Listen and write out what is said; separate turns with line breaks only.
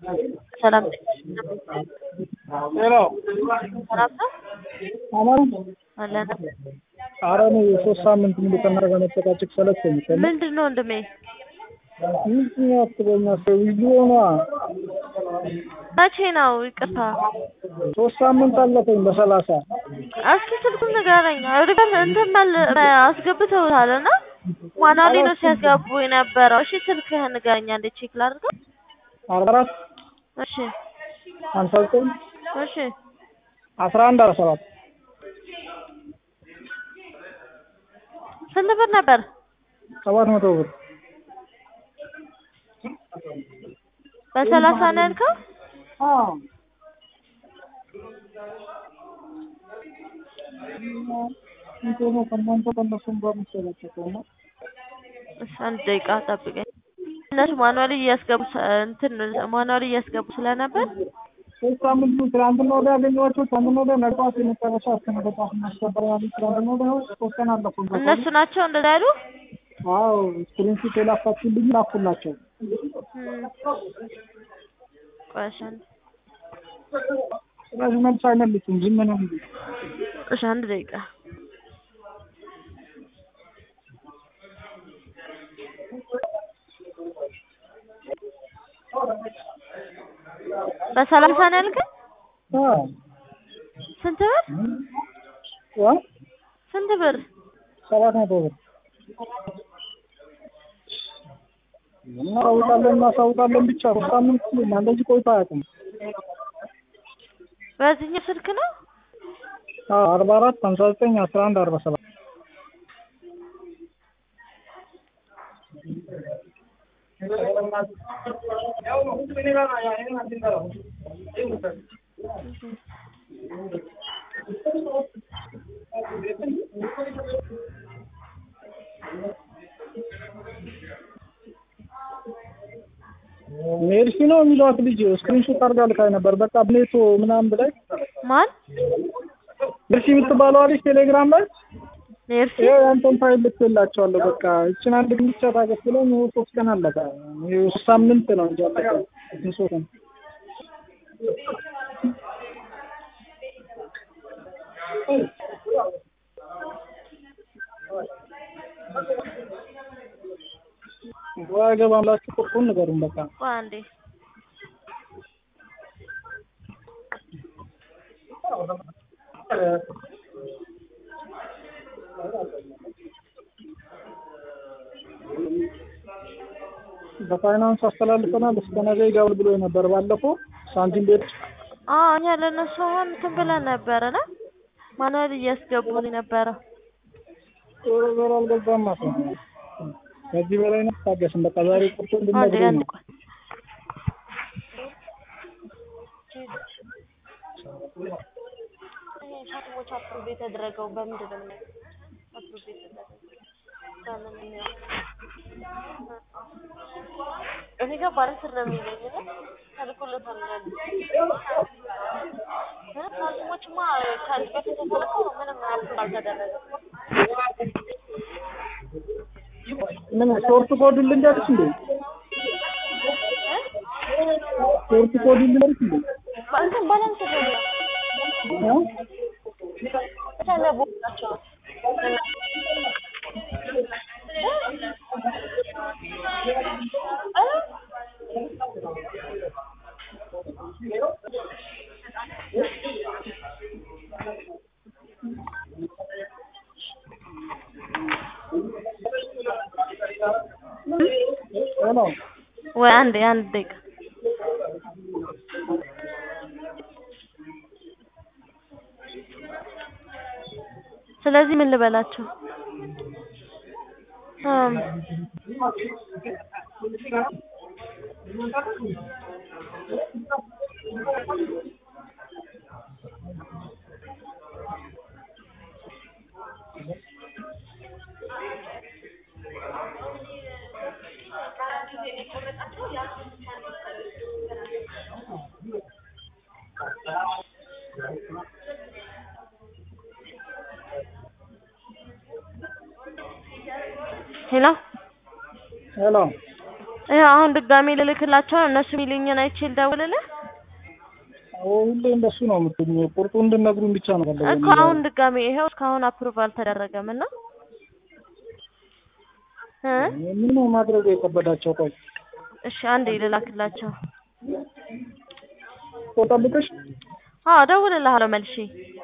ሰላም
ሄሎ
ሰላም ነው
አማን
አለን።
ኧረ እኔ ሶስት ሳምንት ሙሉ ከእናንተ ጋር መጨቃጨቅ ሰለቸኝ።
ምንድን ነው ወንድሜ?
ምንድን ነው አትበኛ ሰው ቪዲዮ ነዋ።
መቼ ነው? ይቅርታ
ሶስት ሳምንት አለፈኝ በሰላሳ
እስኪ ስልኩን ንገረኝ። እርግጥ እንትን መል- አስገብተውታል እና ማናሊ ነው ሲያስገቡ የነበረው። እሺ ስልክህን ንገረኝ አንዴ ቼክ ላድርገው።
አርባ አራት
እሺ
ሀምሳ ዘጠኝ
እሺ
አስራ አንድ አርባ ሰባት
ስንት ብር ነበር?
ሰባት መቶ ብር
በሰላሳ ነው ያልከው?
ከእናንተ ከእነሱም ጋር የምትጨቃጨቀው ነው።
እሺ አንድ ደቂቃ ጠብቀኝ። እነሱ ማኑዋሊ እያስገቡ ስ- እንትን ማኑዋሊ እያስገቡ ስለነበር
ሶስት ሳምንት ትናንትና ወዲያ ያገኘኋቸው ትናንትና ወዲያ ነገ ጠዋት የመጨረሻ እስከ ነገ ጠዋት እናስገባለን ያሉት ትናንትና ወዲያ ሶስት ቀን አለፉን።
እነሱ ናቸው እንደዛ ያሉ።
አዎ ስክሪንሹት የላካችሁልኝ ላኩላቸው።
እም። ቆይ እሺ አንድ
ስለዚህ መልስ አይመልሱም ዝም ነው እንጂ
እሺ አንድ ደቂቃ በሰላሳ ነው ያልከኝ?
አዎ
ስንት ብር?
ዋ
ስንት ብር?
ሰባት መቶ ብር እናሳውቃለን እናሳውቃለን ብቻ ሶስት ሳምንት ሙሉ እንደዚህ ቆይቶ አያውቅም።
በዚህኛው ስልክ ነው?
አዎ አርባ አራት ሀምሳ ዘጠኝ አስራ አንድ አርባ ሰባት ሜርሲ ነው የሚሏት ልጅ ስክሪንሾት አድርጋ ልካኝ ነበር። በቃ ብኔቶ ምናምን ብላኝ
ማን?
ሜርሲ የምትባለዋ ልጅ ቴሌግራም ላይ
ሜርሲ
ይኸው ያንተን ፋይል ልክላቸዋለሁ። በቃ እችን አንድ ግን ብቻ ታገስ ብለኝ ይኸው ሶስት ቀን አለቀ። ይኸው ሶስት ሳምንት ነው እንጂ አለቀ። ሶስት ቀን ወይ ገባም ላችሁ ቁርጡን ንገሩን በቃ
ቆይ አንዴ
በፋይናንስ አስተላልፈናል እስከ ነገ ይገባል ብሎ ነበር ባለፈው ሳንቲም ቤት
አዎ እኛ ለእነሱ አሁን እንትን ብለን ነበረ ና ማኑዋሊ እያስገቡን ነበረ።
ዞሮ አልገባም ማለት ነው። ከዚህ በላይ ነው ታገስም። በቃ ዛሬ ቁርጡ
አንዴ
እንድነግሩኝ
አንድ
ነው።
ቆይ ሻትሞች አፕሩቭ የተደረገው በምንድን ነው የምናየው? አፕሩቭ የተደረገው በምን ነው? እኔ ጋር ባለስር ነው የሚለኝ እና ተልኮለታል ነው ያሉት። እ ሻትሞችማ ከዚህ በፊት የተላከው ምንም አፕሩቭ አልተደረገም።
ምን ሾርት ኮድ ልንገርሽ እንዴ? ሾርት ኮድ ልንገርሽ እንዴ?
እንትን ባላንስ ነው
እ?
ተለቡ ናቸው
ሄሎ
ወይ አንድ አንድ ደቂቃ ስለዚህ ምን ልበላቸው? እም ሄሎ
ሄሎ
ይኸው አሁን ድጋሜ ልልክላቸው ነው። እነሱ የሚሉኝን አይቼ ልደውልልህ
አዎ ሁሌ እንደሱ ነው የምትሉኝ። ቁርጡ እንድነግሩኝ ብቻ ነው ፈለገ
እኮ አሁን ድጋሜ ይኸው እስካሁን አፕሩቭ አልተደረገም እና እ
ምን ነው ማድረጉ የከበዳቸው? ቆይ
እሺ አንዴ ልላክላቸው።
ጠብቀሽ
አዎ እደውልልሃለሁ መልሼ